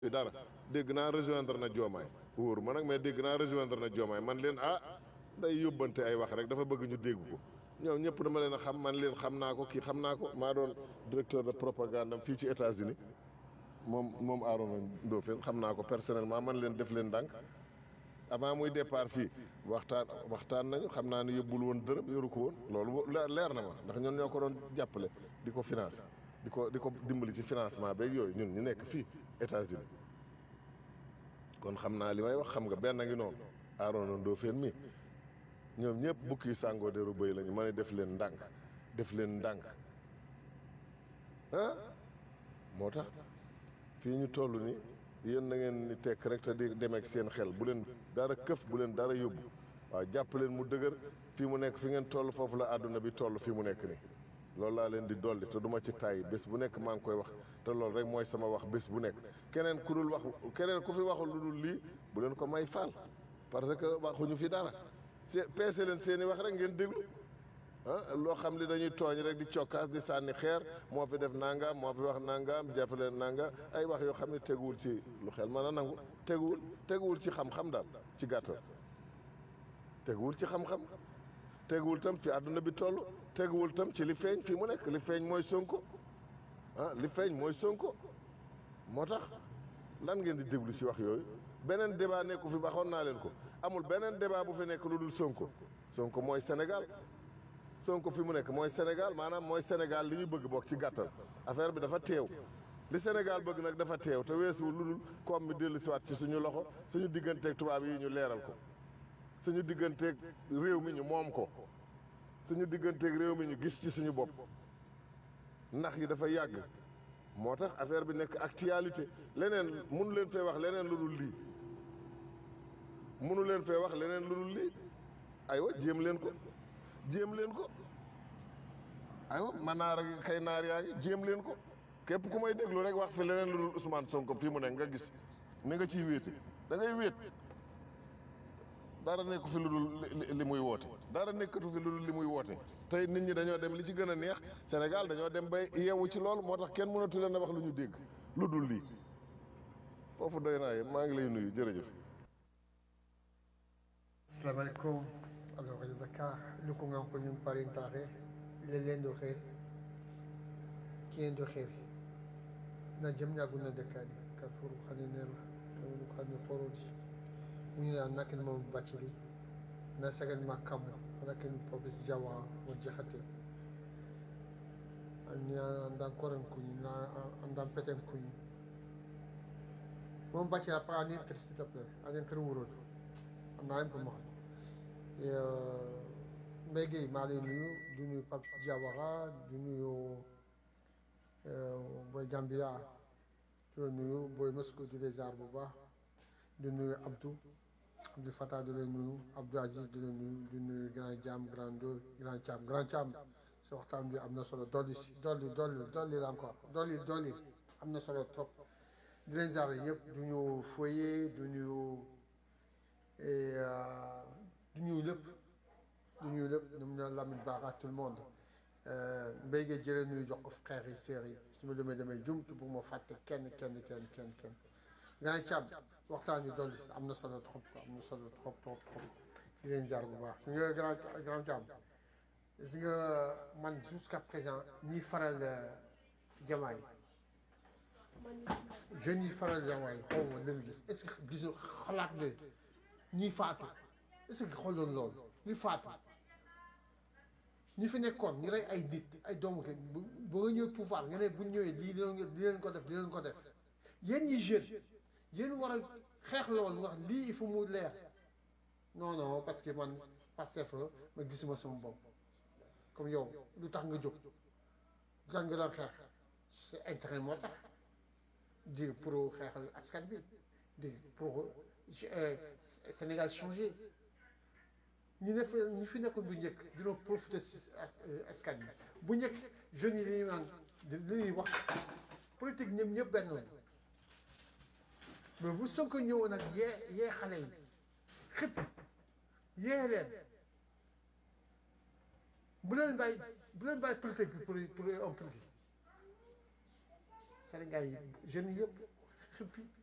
dara dégg naa rejoindre na Diomaye wóoru ma nag mais dégg naa rejoindre na Diomaye man leen ah day yóbbante ay wax rek dafa bëgg ñu dégg ko ñoom ñëpp dama leen a xam man leen xam naa ko kii xam naa ko maa doon directeur de propagande am fii ci États-Unis moom moom Arona Ndofène xam naa ko personnellement man leen def leen ndànk avant muy départ fii waxtaan waxtaan nañu xam naa ne yóbbul woon dërëm yoru ko woon loolu leer na ma ndax ñun ñoo ko doon jàppale di ko financer di ko di ko dimbali ci financement beeg yooyu ñun ñu nekk fii États-Unis kon xam naa li may wax xam nga benn ngi noonu Arona Ndofène mi ñoom ñëpp bukki sàngoo deru bëy lañu ma ne def leen ndànk def leen ndànk ah moo tax fii ñu toll ni yéen na ngeen ni tekk rek te di demeek seen xel bu leen dara këf bu leen dara yóbbu waaw jàpp leen mu dëgër fii mu nekk fi ngeen toll foofu la àdduna bi toll fii mu nekk nii loolu laa leen di dolli te duma ci tàyyi bés bu nekk maa ngi koy wax te loolu rek mooy sama wax bés bu nekk keneen ku dul wax keneen ku fi waxul lu dul lii bu leen ko may faal parce que waxuñu fi dara se peese leen seeni wax rek ngeen déglu ah loo xam li dañuy tooñ rek di cokkaas di sànni xeer moo fi def nangam moo fi wax nangam jàpp leen nangam ay wax yoo xam ne teguwul ci lu xel mën a nangu teguwul teguwul ci xam-xam daal ci gàttal teguwul ci xam-xam teguwul tam fi àdduna bi toll teguwul tam ci li feeñ fi mu nekk li feeñ mooy sonko ah li feeñ mooy sonko moo tax lan ngeen di déglu ci wax yooyu beneen débat nekku fi baxoon naa leen ko amul beneen débat bu fi nekk lu dul sonko sonko mooy Sénégal sonko fi mu nekk mooy Sénégal maanaam mooy Sénégal li ñu bëgg bokk ci gàttal affaire bi dafa teew li Sénégal bëgg nag dafa teew te weesuwul lu dul koom mi dellu siwaat ci suñu loxo suñu digganteeg tubaab yi ñu leeral ko suñu digganteeg réew mi ñu moom ko suñu digganteeg réew mi ñu gis ci suñu bopp ndax yi dafa yàgg moo tax affaire bi nekk actualité leneen mënu leen fee wax leneen lu dul lii mënu leen fee wax leneen lu dul lii aywa jéem leen ko jéem leen ko aywa man naar ak kay naar yaa ngi jéem leen ko képp ku may déglu rek wax fi leneen lu dul Ousmane Sonko fii mu nekk nga gis ni nga ciy wéete da ngay wéet dara nekku fi lu dul li muy woote dara nekkatu fi lu dul li muy woote tey nit ñi dañoo dem li ci gën a neex Sénégal dañoo dem bay yeewu ci loolu moo tax kenn mënatu leen a wax lu ñu dégg lu dul lii foofu doy naa yéen maa ngi lay nuyu jërëjëf. asalaamaaleykum alors rajo Dakar lu ko ngam ko ñum parintare leleen do xeer kien do xeer na jëm ñaaguna dekkani Carrefour xane nero tawlu xane xorodi muna nakin mo bacili na sagan ma kam nakin professeur Jawa mo jaxate anya andan koran kuñi na andan peten kuñi moom bacci apa anin kër s'il te plaît anin kër wurood am naa ko ma Mbaye Gueye maa lay nuyu du nuyu Pape Diawara du nuyu Boy Gambia du nuyu Boy Moscou du les arts bu baax du nuyu Abdou Abdou Fatah du leen nuyu Abdou Aziz du leen nuyu du nuyu Grand Jam Grand Dóor Grand Thiam Grand Thiam si waxtaan bi am na solo dolli si dolli dolli dolli la encore dolli dolli am na solo trop di leen ziar ñëpp du ñu foyer du ñu du ñu lépp du ñu lépp ñoom ñoo Lamine Bara tout le monde Mbaye Gueye jëlee nuyu jox ko frères yi sœurs yi su ma demee demee jumtu bu ma fàtte kenn kenn kenn kenn kenn Grand Thiam waxtaan bi dolli am na solo trop am na solo trop trop trop di leen jaar bu baax su nga Grand Grand Thiam si nga man jusqu'à présent ñi faral jamaay jeunes yi faral jamaay xaw ma lu mu gis est-ce que gis xalaat ne ñi faatu est-ce que xooloon loolu ñi faatu ñi fi nekkoon ñu rey ay nit ay doomu kenn bu ba nga ñëw pouvoir nga ne bu ñëwee lii di leen ko def di leen ko def yéen ñi jeune yéen war a xeex loolu wax lii il faut mu leer non non parce que man Pastef la ma gisuma sama bopp comme yow lu tax nga jóg lu tax nga doon xeex c'est intérêt moo tax di pour xeexal askan bi di pour Sénégal changé ñi ne ñi fi nekkoon bu njëkk dina profité si askan bi bu njëkk jeunes yi li ñuy naan li ñuy wax politique ñoom ñëpp benn lañ mais bu Sonko ñëwoon ak yee yee xale yi xëpp yee leen bu leen bàyyi bu leen bàyyi politique bi pour pour un politique Sénégal yi jeunes yëpp xëppi